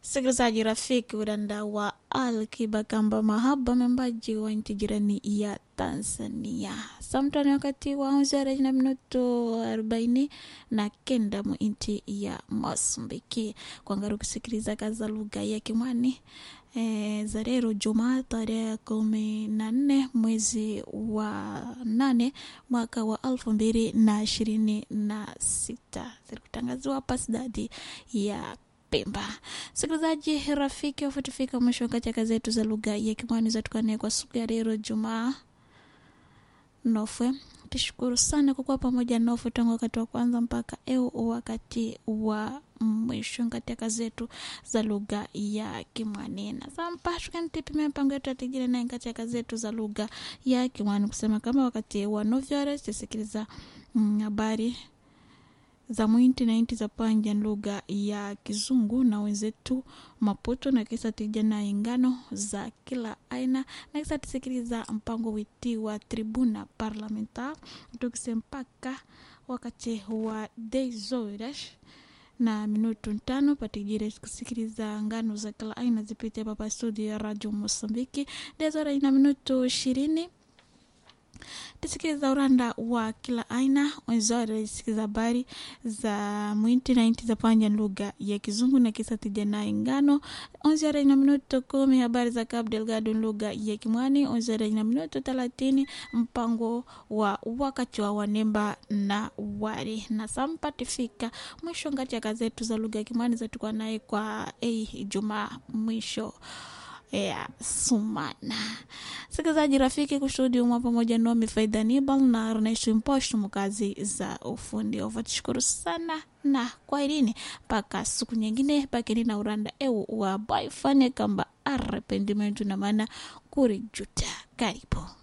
Msikilizaji rafiki, uranda wa Alkiba Kamba Mahaba, membaji wa nchi jirani ya Tanzania. Samtani wakati wa onzere na minuto arobaini na kenda mu nchi ya Mosambiki kwangaru kusikiliza kaza lugha ya Kimwani e, za leo Jumaa tarehe kumi na nne mwezi wa nane mwaka wa elfu mbili na ishirini na sita zilikutangaziwa hapa sidadi ya Pemba. Msikilizaji rafiki, wafutifika mwisho katika zetu za lugha ya Kimwani zatukane kwa siku ya leo Jumaa nofwe tushukuru sana kwa kuwa pamoja nofu tangu wakati wa kwanza mpaka eu wakati wa mwisho katika zetu za lugha ya Kimwani na sampa tukanitipimia mpango yetu atigile naye katika zetu za lugha ya Kimwani kusema kama wakati wa novyore tusikiliza habari mm, za mwinti na inti za panja lugha ya Kizungu na wenzetu Maputo na kisa tija na ingano za kila aina na kisa tusikiliza mpango witi wa tribuna parlamentar tukise mpaka wakati wa dezorash na minutu tano patijire kusikiliza ngano za kila aina zipite papa studio ya radio Mosambiki dezora ina minutu ishirini tusikiliza uranda wa kila aina wenzore sikiza habari za mwinti na inti za panja lugha ya kizungu na kisa tija na ingano onzore ina minuto kumi habari za Cabo Delgado lugha ya kimwani onzore ina minuto thelathini mpango wa wakati wa wanemba na wari na sampa tifika mwisho ngati ya kazetu za lugha ya kimwani zatukwa naye kwa ei jumaa mwisho ya sumana sikilizaji rafiki kushuhudi umwa pamoja nomi faida nibal na runaishi mposho mukazi za ufundi ovatushukuru sana na kwaherini mpaka siku nyingine pakeni na uranda eu wa baifane kamba arrependimentu na maana kurijuta karibu